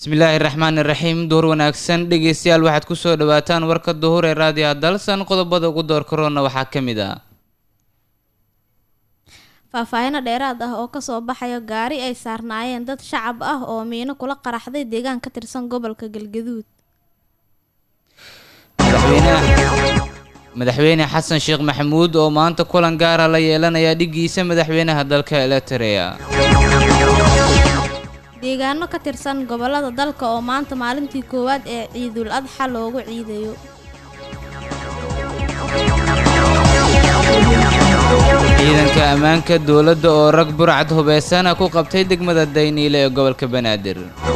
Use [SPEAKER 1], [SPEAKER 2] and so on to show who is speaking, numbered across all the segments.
[SPEAKER 1] bismillaahi raxmaani raxiim duhur wanaagsan dhegeystayaal waxaad kusoo dhawaataan warka duhur ee raadiyaha dalsan qodobada ugu door karoona waxaa ka mid ah
[SPEAKER 2] faahfaahino dheeraad ah oo kasoo baxayo gaari ay saarnaayeen dad shacab ah oo miino kula qaraxday deegaan ka tirsan gobolka galgaduud
[SPEAKER 1] madaxweyne xasan sheekh maxamuud oo maanta kulan gaara la yeelanaya dhigiisa madaxweynaha dalka eliterea
[SPEAKER 2] deegaano ka tirsan gobolada dalka oo maanta maalintii koowaad ee ciidul adxa loogu ciidayo
[SPEAKER 1] ciidanka ammaanka dowladda oo rag burcad hubeysana ku qabtay degmada dayniile ee gobolka banaadir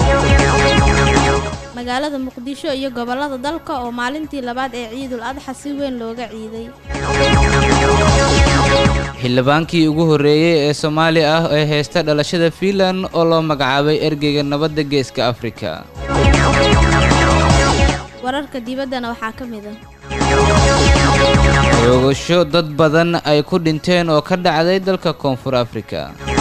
[SPEAKER 2] magaalada muqdisho iyo gobolada dalka oo maalintii labaad ee ciidul adxa si weyn looga ciiday
[SPEAKER 1] xildhibaankii ugu horreeyey ee soomaali ah ee heysta dhalashada fiinland oo loo magacaabay ergeyga nabadda geeska afrika
[SPEAKER 2] wararka dibaddana waxaa ka mid ah
[SPEAKER 1] roogasho dad badan ay ku dhinteen oo ka dhacday dalka koonfur afrika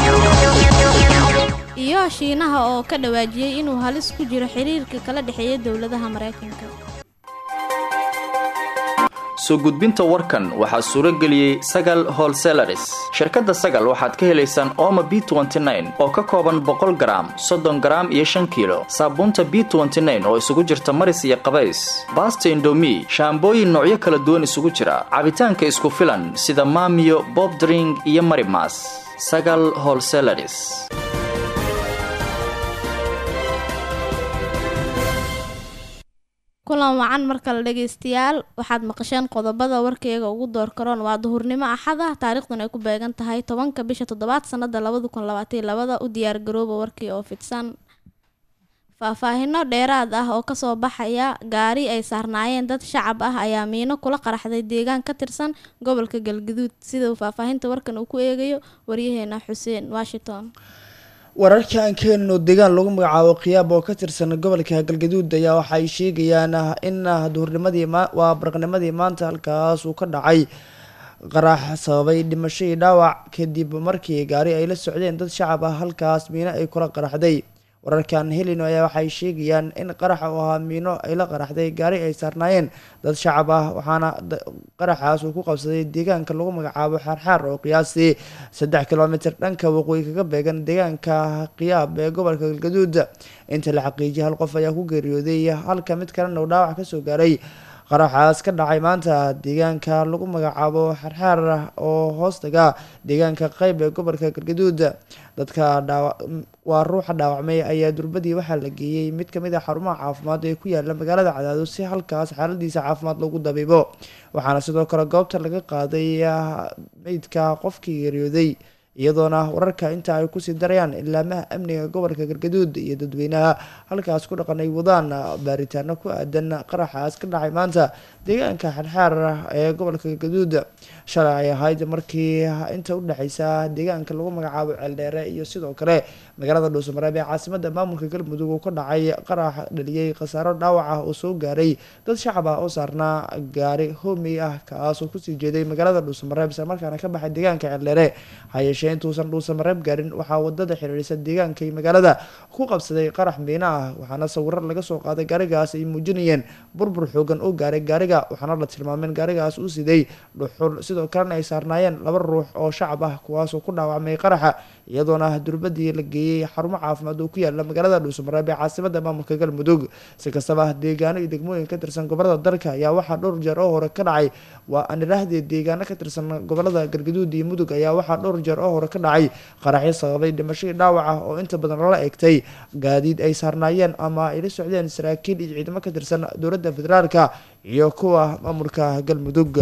[SPEAKER 2] iyo shiinaha oo ka dhawaajiyey inuu halis ku jiro xiriirka kala dhexeeya dowladaha maraykanka
[SPEAKER 3] soo gudbinta warkan waxaa suuro geliyey sagal holselaris shirkadda sagal waxaad ka helaysaan ooma b oo ka kooban boqol garaam soddon garaam iyo shan kiilo saabuunta b oo isugu jirta maris iyo qabays baasta indomi shaambooyin noocyo kala duwan isugu jira cabitaanka isku filan sida maamiyo bobdring iyo marimas sagal holselaris
[SPEAKER 2] kulan wacan markale dhegaystayaal waxaad maqasheen qodobada warkeyga ugu door karoon waa duhurnimo axad ah taariikhdan ay ku beegan tahay tobanka bisha toddobaad sanada labada kun labaataiy labada u diyaar garooba warkii oo fidsan faahfaahino dheeraad ah oo kasoo baxaya gaari ay saarnaayeen dad shacab ah ayaa miino kula qaraxday deegaan ka tirsan gobolka galgaduud sida uu faahfaahinta warkan uu ku eegayo waryaheena xuseen washington
[SPEAKER 4] wararka aan ka helino deegaan lagu magacaabo khiyaab oo ka tirsan gobolka galgaduud ayaa waxaay sheegayaan in duhurnimadii waa baraqnimadii maanta halkaas uu ka dhacay qarax sababay dhimasho iyo dhaawac kadib markii gaari ay la socdeen dad shacab ah halkaas miino ay kula qaraxday wararkaan helino ayaa waxay sheegayaan in qaraxa uu ahaa miino ay la qaraxday gaari ay saarnaayeen dad shacab ah waxaana qaraxaas uu ku qabsaday deegaanka lagu magacaabo xaarxaar oo qiyaastii saddex kilomitr dhanka waqooyi kaga beegan deegaanka khiyaab ee gobolka galgaduud inta la xaqiijiyay hal qof ayaa ku geeriyooday halka mid kalena uu dhaawac kasoo gaaray qaraxaas ka dhacay maanta deegaanka lagu magacaabo xarxaar oo hoostaga deegaanka qeyb ee gobolka galgaduud dadka dhaawa waa ruuxa dhaawacmay ayaa durbadii waxaa la geeyey mid kamid a xarumaha caafimaad ee ku yaala magaalada cadaado si halkaas xaaladiisa caafimaad lagu dabiibo waxaana sidoo kale goobta laga qaaday meydka qofkii geeriyooday iyadoona wararka inta ay kusii darayaan ilaamaha amniga gobolka galgaduud iyo dadweynaha halkaas ku dhaqan ay wadaan baaritaano ku aadan qaraxaas ka dhacay maanta deegaanka xarxaar ee gobolka galgaduud shalay ay ahayd markii inta udhexeysa deegaanka lagu magacaabo ceeldheere iyo sidoo kale magaalada dhuusamareeb ee caasimada maamulka galmudug uu ka dhacay qarax dhaliyey khasaaro dhaawac ah oo soo gaaray dad shacab ah oo saarnaa gaari hoomey ah kaasoo kusii jeeday magaalada dhuusamareeb islamarkaana ka baxay deegaanka ceeldheere hayeeshee intuusan dhuusamareeb gaarin waxaa wadada xiriirisa deegaanka iyo magaalada ku qabsaday qarax miina ah waxaana sawirar laga soo qaaday gaarigaas ay muujinayeen burbur xoogan oo gaaray gaariga waxaana la tilmaameen gaarigaas uu siday dhuxul sidoo kalena ay saarnaayeen laba ruux oo shacab ah kuwaasoo ku dhaawacmay qaraxa iyadoona durbadii la geeyey xarumo caafimaad oo ku yaala magaalada dhuusamareeb ee caasimada maamulka galmudug si kastaba deegaano iyo degmooyin ka tirsan gobolada dalka ayaa waxaa dhowr jeer oo hore ka dhacay waa anirahde deegaano ka tirsan gobolada galgaduud iyo mudug ayaa waxaa dhowr jeer oo hore ka dhacay qaraxyo sababay dhimashadii dhaawac ah oo inta badan lala egtay gaadiid ay saarnaayeen ama ay la socdeen saraakiil iyo ciidamo ka tirsan dowladda federaalka iyo kuwa maamulka galmudug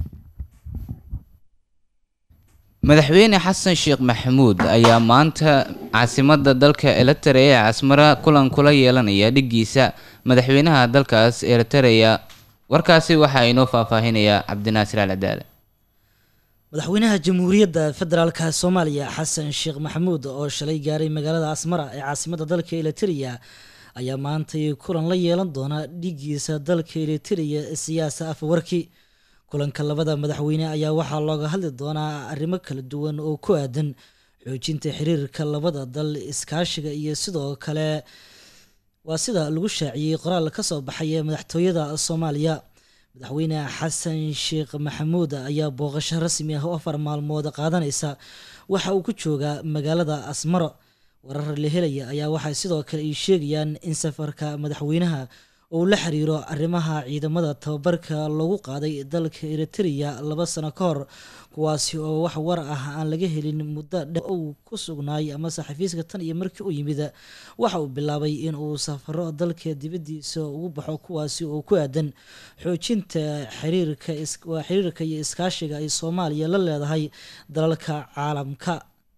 [SPEAKER 1] madaxweyne xasan sheekh maxamuud ayaa maanta caasimada dalka eliterea ee casmara kulan kula yeelanaya dhigiisa madaxweynaha dalkaas eliterea warkaasi waxaa inoo faahfaahinayaa cabdinaasir alcadaale
[SPEAKER 5] madaxweynaha jamhuuriyadda federaalka soomaaliya xasan sheekh maxamuud oo shalay gaaray magaalada asmara ee caasimada dalka eliterea ayaa maantay kulan la yeelan doona dhigiisa dalka eliterea siyaasa afawarki kulanka labada madaxweyne ayaa waxaa looga hadli doonaa arrimo kala duwan oo ku aadan xoojinta xiriirka labada dal iskaashiga iyo sidoo kale waa sida lagu shaaciyey qoraal ka soo baxay ee madaxtooyada soomaaliya madaxweyne xasan sheekh maxamuud ayaa booqasho rasmi ah oo afar maalmood qaadanaysa waxa uu ku joogaa magaalada asmaro warar la helaya ayaa waxay sidoo kale ay sheegayaan in safarka madaxweynaha uu la xiriiro arrimaha ciidamada tababarka loogu qaaday dalka eritrea laba sano ka hor kuwaasi oo wax war ah aan laga helin muddo dhe uu ku sugnaay amase xafiiska tan iyo markii uu yimid waxa uu bilaabay in uu safaro dalka dibaddiisa ugu baxo kuwaasi oo ku aadan xoojinta xiriirka waa xiriirka iyo iskaashiga ay soomaaliya la leedahay dalalka caalamka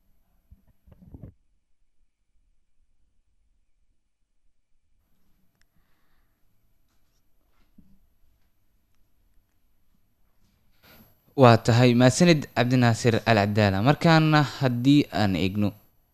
[SPEAKER 1] waa tahay maasanid cabdinaasir al cadaala markaana haddii aan eegno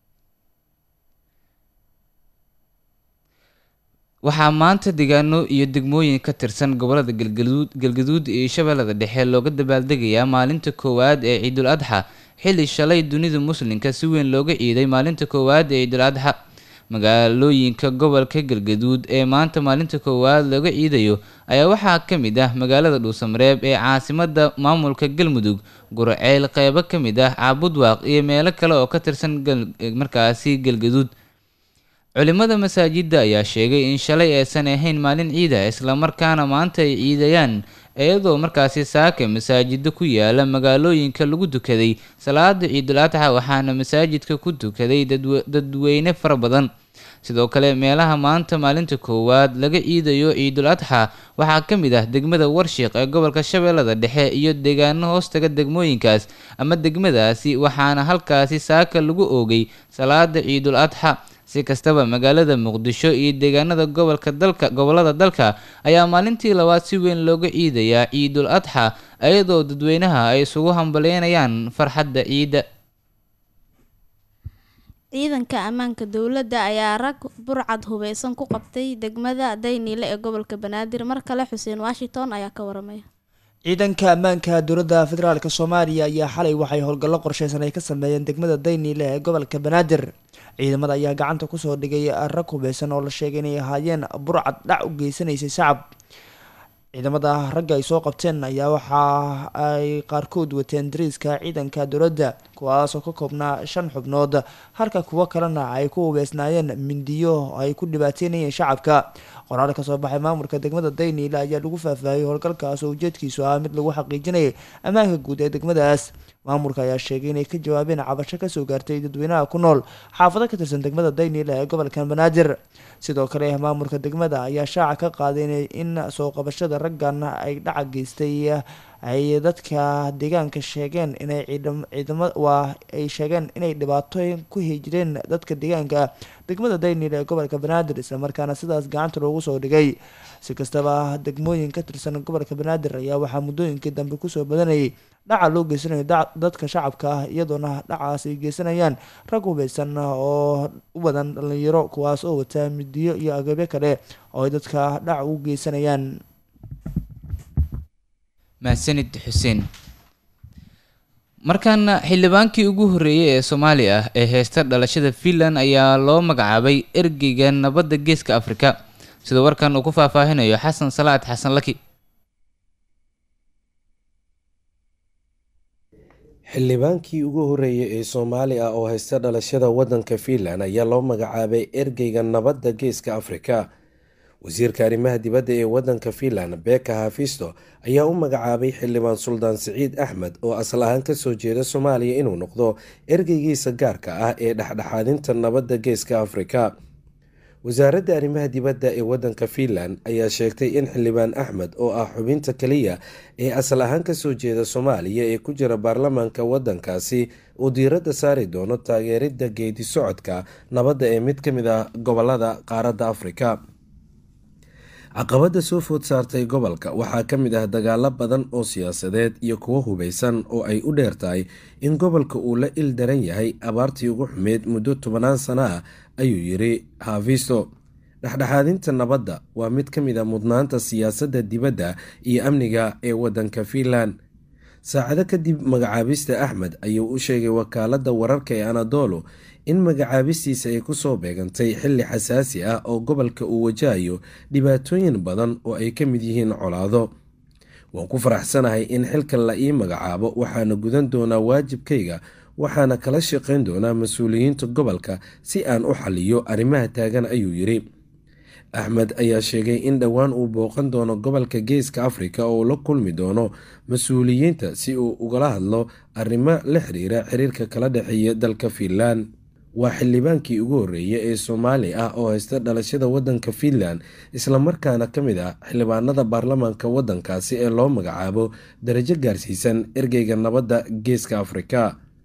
[SPEAKER 1] waxaa maanta deegaano iyo degmooyin ka tirsan gobolada galgaduud galgaduud iyo shabeellada dhexe looga dabaaldegayaa maalinta koowaad ee ciidul adxa xilli shalay dunida muslimka si weyn looga ciiday maalinta koowaad ee ciidul adxa magaalooyinka gobolka galgaduud ee maanta maalinta koowaad looga ciidayo ayaa waxaa ka mid ah magaalada dhuusamareeb ee caasimada maamulka galmudug guraceyl qeybo ka mid ah caabudwaaq iyo meelo kale oo ka tirsan markaasi galgaduud culimada masaajidda ayaa sheegay in shalay aysan ahayn maalin ciida islamarkaana maanta ay ciidayaan iyadoo markaasi saaka masaajidda ku yaala magaalooyinka lagu dukaday salaada ciidul adxa waxaana masaajidka ku dukaday dadweyne fara badan sidoo kale meelaha maanta maalinta koowaad laga ciidayo ciidul adxa waxaa ka mid ah degmada warshiiq ee gobolka shabeellada dhexe iyo deegaano hoostaga degmooyinkaas ama degmadaasi waxaana halkaasi saaka lagu oogay salaada ciidul adxa si kastaba magaalada muqdisho iyo deegaanada gobolka dalka gobolada dalka ayaa maalintii labaad si weyn looga ciidayaa ciidul adxa iyadoo dadweynaha ay isugu hambaleynayaan farxadda ciidda
[SPEAKER 2] ciidanka ammaanka dowladda ayaa rag burcad hubeysan ku qabtay degmada dayniile ee gobolka banaadir mar kale xuseen washington ayaa ka waramaya
[SPEAKER 4] ciidanka ammaanka dowladda federaalk soomaaliya ayaa xalay waxay howlgallo qorsheysan ay ka sameeyeen degmada dayniile ee gobolka banaadir ciidamada ayaa gacanta kusoo dhigay rag hubeysan oo la sheegay inay ahaayeen burcad dhac u geysanaysay shacab ciidamada ragga ay soo qabteen ayaa waxa ay qaarkood wateen dariiska ciidanka dowladda kuwaasoo ka koobnaa shan xubnood halka kuwo kalena ay ku hubeysnaayeen mindiyo ay ku dhibaateynayeen shacabka qoraal ka soo baxay maamulka degmada dayniile ayaa lagu faahfaahiyey howlgalkaas oo ujeedkiisu ah mid lagu xaqiijinayay ammaanka guud ee degmadaas maamulka ayaa sheegay inay ka jawaabeen cabasho kasoo gaartay dadweynaha ku nool xaafado ka tirsan degmada dayniile ee gobolka banaadir sidoo kale maamulka degmada ayaa shaaca ka qaaday in soo qabashada raggan ay dhaca geystay ay dadka deegaanka sheegeen inay ciidama waa ay sheegeen inay dhibaatooyin ku hijireen dadka deegaanka degmada daynil ee gobolka banaadir islamarkaana sidaas gacanta loogu soo dhigay si kastaba degmooyin ka tirsan gobolka banaadir ayaa waxaa muddooyinkii dambe kusoo badanayay dhaca loo geysanayo dadka shacabka ah iyadoona dhacaas ay geysanayaan rag hubeysan oo u badan dhalinyaro kuwaas oo wataa midiyo iyo agabyo kale oo ay dadka dhac u geysanayaan
[SPEAKER 1] mahadsanid xuseen markaana xildhibaankii ugu horreeyey ee soomaali ah ee heysta dhalashada finland ayaa loo magacaabay ergeyga nabadda geeska afrika sida warkan uu ku faahfaahinayo xasan salaad xasan laki
[SPEAKER 6] xildhibaankii ugu horreeyay ee soomaali ah oo haysta dhalashada waddanka fiinland ayaa loo magacaabay ergeyga nabadda geeska afrika wasiirka arrimaha dibadda ee waddanka fiinland beka hafisto ayaa u magacaabay xildhibaan suldaan siciid axmed oo asal ahaan kasoo jeeda soomaaliya inuu noqdo ergeygiisa gaarka ah ee dhexdhexaadinta nabadda geeska afrika wasaaradda arrimaha dibadda ee waddanka fiinland ayaa sheegtay in xildhibaan axmed oo ah xubinta keliya ee asal ahaan kasoo jeeda soomaaliya ee ku jira baarlamaanka waddankaasi uu diiradda saari doono taageeridda geedi socodka nabadda ee mid ka mid ah gobolada qaaradda afrika caqabada soo food saartay gobolka waxaa ka mid ah dagaalo badan oo siyaasadeed iyo kuwo hubeysan oo ay u dheer tahay in gobolka uu la il daran yahay abaartii ugu xumeyd muddo tobanaan sano ah ayuu yiri hafisto dhexdhexaadinta nabadda waa mid ka mid a mudnaanta siyaasadda dibadda iyo amniga ee waddanka fiinland saacado kadib magacaabista axmed ayuu u sheegay wakaaladda wararka ee anadolo in magacaabistiisa ay kusoo beegantay xilli xasaasi ah oo gobolka uu wajahayo dhibaatooyin badan oo ay ka mid yihiin colaado waan ku faraxsanahay in xilkan la ii magacaabo waxaana gudan doonaa waajibkayga waxaana kala shaqayn doonaa mas-uuliyiinta gobolka si aan u xaliyo arrimaha taagan ayuu yidhi axmed ayaa sheegay in dhowaan uu booqan doono gobolka geeska afrika oo la kulmi doono mas-uuliyiinta si uu ugala hadlo arrimo la xiriira xiriirka kala dhexeeya dalka fiinland waa xildhibaankii ugu horreeyay ee soomaali ah oo haysta dhalashada waddanka fiinland islamarkaana ka mid ah xildhibaanada baarlamaanka waddankaasi ee loo magacaabo darajo gaarsiisan ergeyga nabadda geeska afrika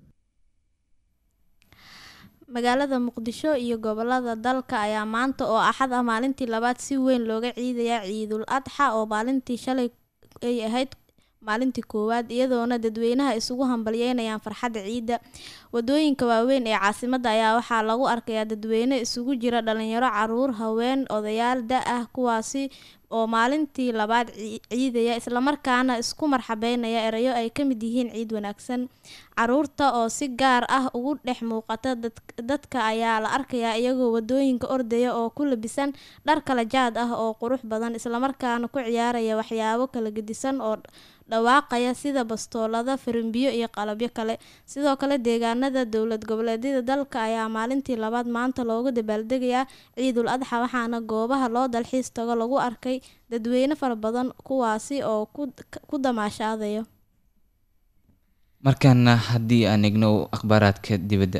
[SPEAKER 2] magaalada muqdisho iyo gobolada dalka ayaa maanta oo axad ah maalintii labaad si weyn looga ciidayaa ciidul adxa oo maalintii shalay ay ahayd maalintii koowaad iyadoona dadweynaha isugu hambalyeynayaan farxadda ciidda wadooyinka waaweyn ee caasimadda ayaa waxaa lagu arkayaa dadweyne isugu jira dhalinyaro caruur haween odayaal da ah kuwaasi oo maalintii labaad ciidaya islamarkaana isku marxabeynaya erayo ay ka mid yihiin ciid wanaagsan caruurta oo si gaar ah ugu dhex muuqata dadka ayaa la arkayaa iyagoo wadooyinka ordaya oo ku labisan dhar kala jaad ah oo qurux badan islamarkaana ku ciyaaraya waxyaabo kala gedisan oo dhawaaqaya sida bastoolada farimbiyo iyo qalabyo kale sidoo kale deegaanada dowlad goboleedyada dalka ayaa maalintii labaad maanta loogu dabaaldegayaa ciidul adxa waxaana goobaha loo dalxiis tago lagu arkay dadweyne fara badan kuwaasi oo ku damaashaadaya
[SPEAKER 1] markaana haddii aan egno akhbaaraadka dibadda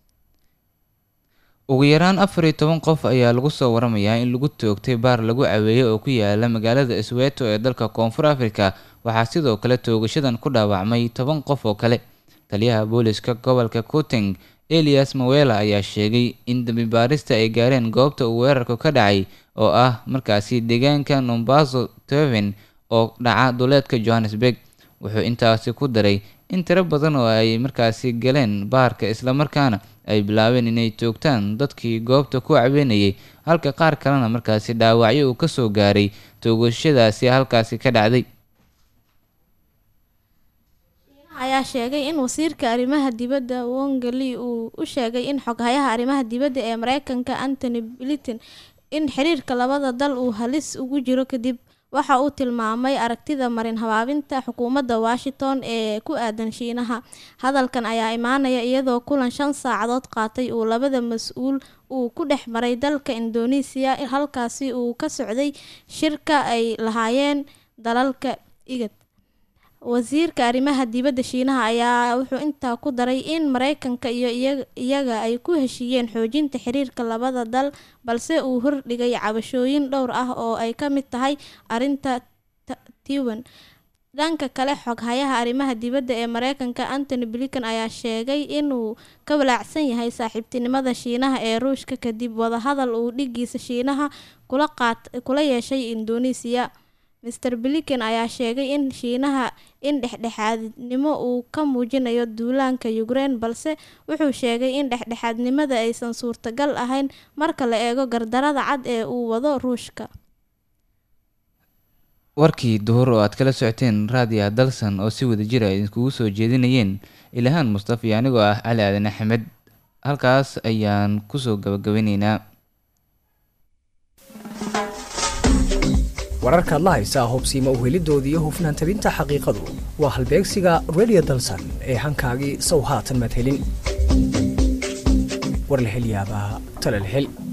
[SPEAKER 1] ugu yaraan afar iyo toban qof ayaa lagu soo waramayaa in lagu toogtay baar lagu caweeyey oo ku yaala magaalada isweeto ee dalka koonfur afrika waxaa sidoo kale toogashadan ku dhaawacmay toban qof oo kale taliyaha booliska gobolka kuteng elias mawela ayaa sheegay in dambi baarista ay gaareen goobta uu weerarku ka dhacay oo ah markaasi deegaanka nombaso teven oo dhaca duleedka johannesburg wuxuu intaasi ku daray in tiro badan oo ay markaasi galeen baarka islamarkaana ay bilaabeen inay toogtaan dadkii goobta ku caweynayay halka qaar kalena markaasi dhaawacyo uu kasoo gaaray toogashadaasi halkaasi ka dhacday
[SPEAKER 2] ayaa sheegay in wasiirka arrimaha dibadda wongeli uu u sheegay in xoghayaha arrimaha dibadda ee mareykanka antony blinton in xiriirka labada dal uu halis ugu jiro kadib waxa uu tilmaamay aragtida marin habaabinta xukuumadda washington ee ku aadan shiinaha hadalkan ayaa imaanaya iyadoo kulan shan saacadood qaatay uu labada mas-uul uu ku dhex maray dalka indoneesiya halkaasi uu ka socday shirka ay lahaayeen dalalka igad wasiirka arrimaha dibadda shiinaha ayaa wuxuu intaa ku daray in mareykanka iyo iyaga ay ku heshiiyeen xoojinta xiriirka labada dal balse uu hordhigay cabashooyin dhowr ah oo ay ka mid tahay arinta tiwan dhanka kale xoghayaha arrimaha dibadda ee mareykanka antony blinkan ayaa sheegay inuu ka walaacsan yahay saaxiibtinimada shiinaha ee ruushka kadib wadahadal uu dhigiisa shiinaha kula yeeshay indoneesiya master blinken ayaa sheegay in shiinaha in dhexdhexaadnimo uu ka muujinayo duulaanka ukraine balse wuxuu sheegay in dhexdhexaadnimada aysan suurtagal ahayn marka la eego gardarada cad ee uu wado ruushka
[SPEAKER 1] warkii duhur oo aad kala socoteen raadiya dalsan oo si wada jira idinkugu soo jeedinayeen ilahaan mustafa iyo anigoo ah cali aadan axmed halkaas ayaan kusoo gabagabanaynaa
[SPEAKER 7] wararkaad la haysaa hubsiima uhelidooda iyo hufnaan tabinta xaqiiqadu waa halbeegsiga redio dalsan ee hankaagii sow haatan madhelin war la hel yaabaa tale la hel